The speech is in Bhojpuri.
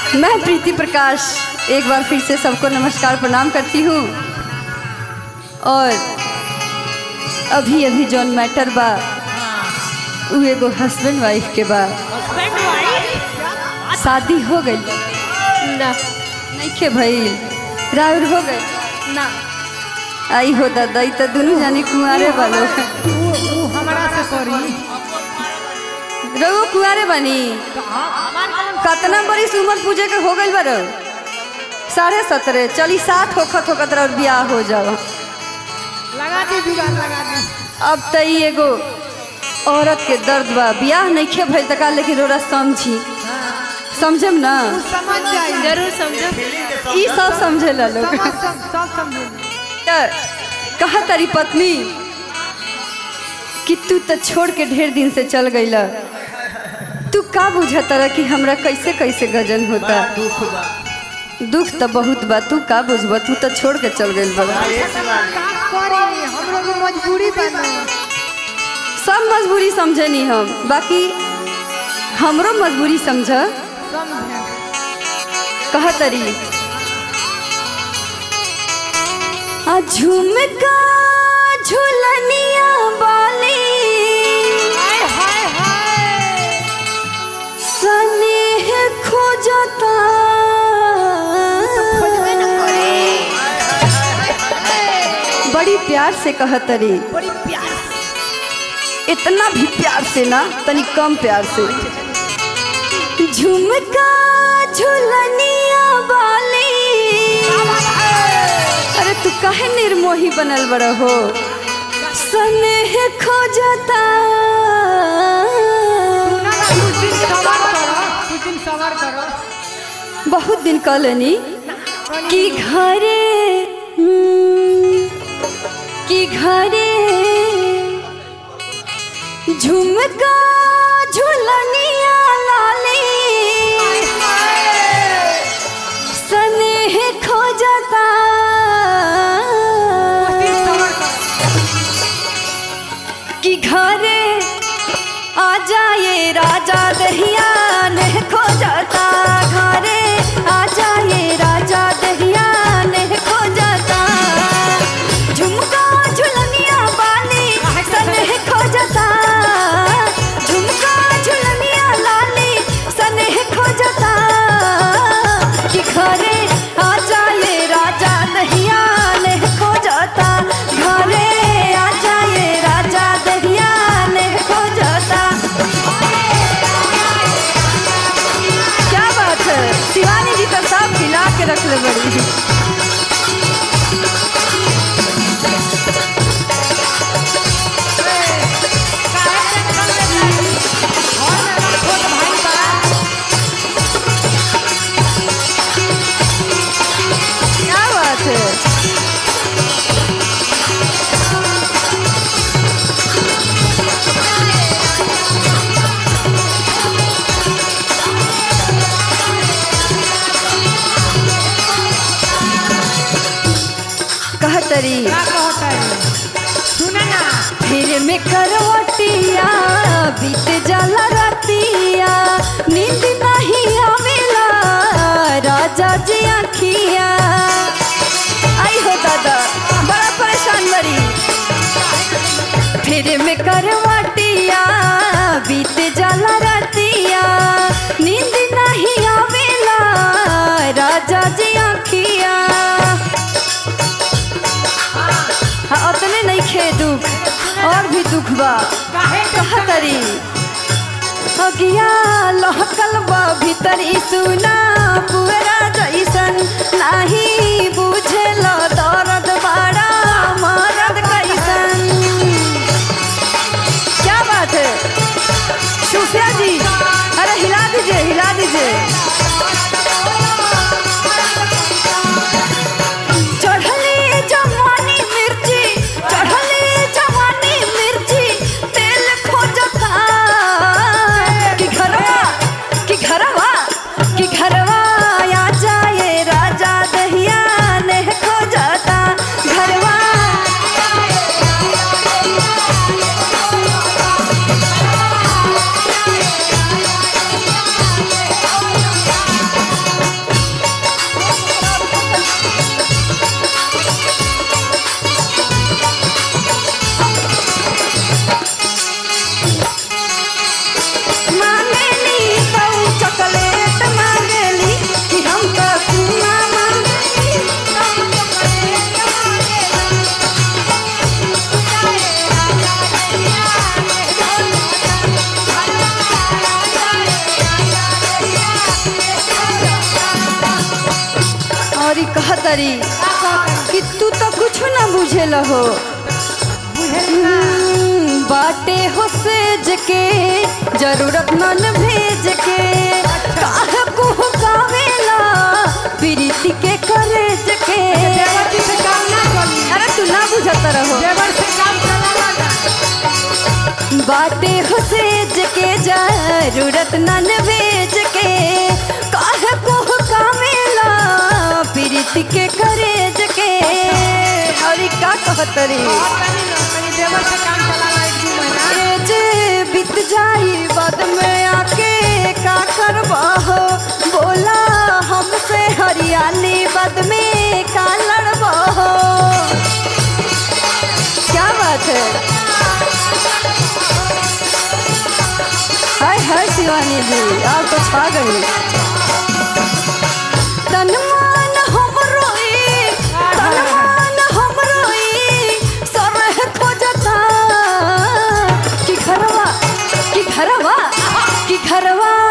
मैं प्रीति प्रकाश एक बार फिर से सबको नमस्कार प्रणाम करती हूँ और अभी अभी जौन मैटर बा उ एगो हस्बैंड वाइफ के बा शादी हो गई ना नहीं के भई राउर हो गई ना आई हो दादा ई तो दोनों जानी कुंवारे वालो वो वो हमारा से करी रघु कुंवारे बनी कतना बड़ी उम्र पूजे के हो गई बारो साढ़े सत्रह चली साठ होखत होखत और ब्याह हो जाओ लगा दी जुगाड़ लगा दी अब त ई एगो औरत के दर्द बा ब्याह नहीं खे भइल तका लेकिन रोरा समझी समझम ना समझ जाई जरूर समझो ई सब समझेला लोग समझ सब सब समझ त कहा तारी पत्नी कि तू तो छोड़ के ढेर दिन से चल गईला तू का बुझता कि हमरा कैसे कैसे गजन होता दुख तो बहुत बा तू का बुझबा तू तो छोड़ के चल गई बा का करी हम लोग मजबूरी बना सब मजबूरी समझे नहीं हम बाकी हमरो मजबूरी समझ समझे कहा तरी आ झुमका झुलनिया बाली हाय हाय हाय स्नेह खोजता बड़ी प्यार से कहतरी बड़ी प्यार से इतना भी प्यार से ना तनी कम प्यार से झुमका झुलनिया वाली अरे तू काहे निर्मोही बनल बड़ हो स्नेह खोजता ना ना कुछ दिन सवार करो कुछ दिन सवार करो बहुत दिन कहलनी कि घरे हम्म, कि घरे झुमका झुलनिया लाली स्नेह खोजता कुछ दिन सवार करो कि घरे आ जाए राजा दहिया ने खोजता घरे आ जाए राजा दहिया ने खोजता झुमका झुलनिया बाली सनेह खोजता झुमका झुलनिया लाली सनेह खोजता कि घरे आ जाए राजा दहिया ने खोजता घरे आ जाए राजा दहिया ने खोजता क्या बात है शिवानी जी तो सब खिला के रख ले बड़ी क्या बात है कहतरी क्या कहता है सुना ना फिर में करवटिया बीत जाला रतिया नींद नहीं आवेला राजा जी आखिया आई हो दादा बड़ा परेशान बड़ी फिर में करवटिया बीत जाला रतिया नींद नहीं आवेला राजा जी आखिया हाँ उतने नहीं खे दुख और भी दुख बा काहे कहतरी अगिया लहकल बा भीतरी सुना पुअरा जैसन नाही बुझेल दर्द बड़ा मरद कैसन क्या बात है सुफिया जी अरे हिला दीजिए हिला दीजिए चढ़ली जवानी मिर्ची चढ़ली जवानी मिर्ची तेल खोजता कि घरवा कि घरवा कि घरवा आ जाए राजा दहिया ने खोजता घरवा मांगेली तो चॉकलेट मांगेली कि हम तो चुम्मा मांगेली तो चॉकलेट मांगेली और ई कहतरी कि तू तो कुछ ना बुझेल हो हम्म, बाटे हो सेज के जरूरत मन भेज के काहे को कावेला प्रीति के करेज के देवर जी से काम ना चली अरे तू ना बुझत रहो देवर से काम चला लगा बाटे हो सेज के जरूरत नन भेज के काहे को कावेला प्रीति के करेज के और ई का कहतरी और तनी ना तनी देवर से काम चला ला एक दू महीना ए जे बीत जाई बाद में आके का करबा हो बोला हमसे हरियाली बाद में का लड़बा हो क्या बात है हाय हाय शिवानी जी आप तो छा गई तन मन हमरो ई, तन मन हमरो ई, सरह खोजता कि घरवा कि घरवा कि घरवा